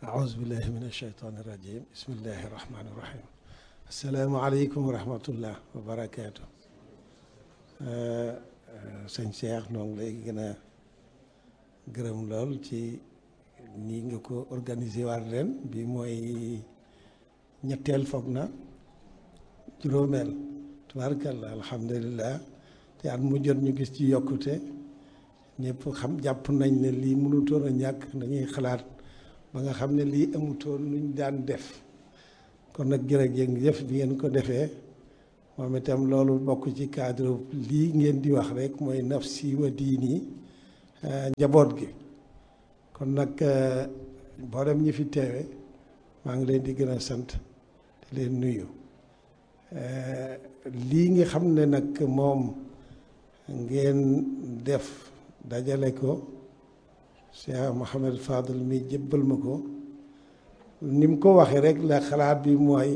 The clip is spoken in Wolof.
أعوذ بالله من الشيطان الرجيم بسم الله الرحمن الرحيم السلام عليكم ورحمة الله وبركاته sëñ Cheikh noo ngi lay gën a gërëm lool ci nii nga ko organisé waat ren bi mooy ñetteel foog na juróomeel tubaarkalla alhamdulilah te at mu jot ñu gis ci yokkute ñëpp xam jàpp nañ ne lii mënutoon a ñàkk dañuy xalaat ba nga xam ne lii amutoon luñ daan def kon nag jërëjëf bi ngeen ko defee moom itam loolu bokk ci cadre lii ngeen di wax rek mooy nafsi wa diini njaboot gi kon nag mboolem ñi fi teewe maa ngi leen di gën a sant di leen nuyu lii nga xam ne nag moom ngeen def dajale ko Cheikh Mouhamed Fadel mi jébbal ma ko ni mu ko waxee rek la xalaat bi mooy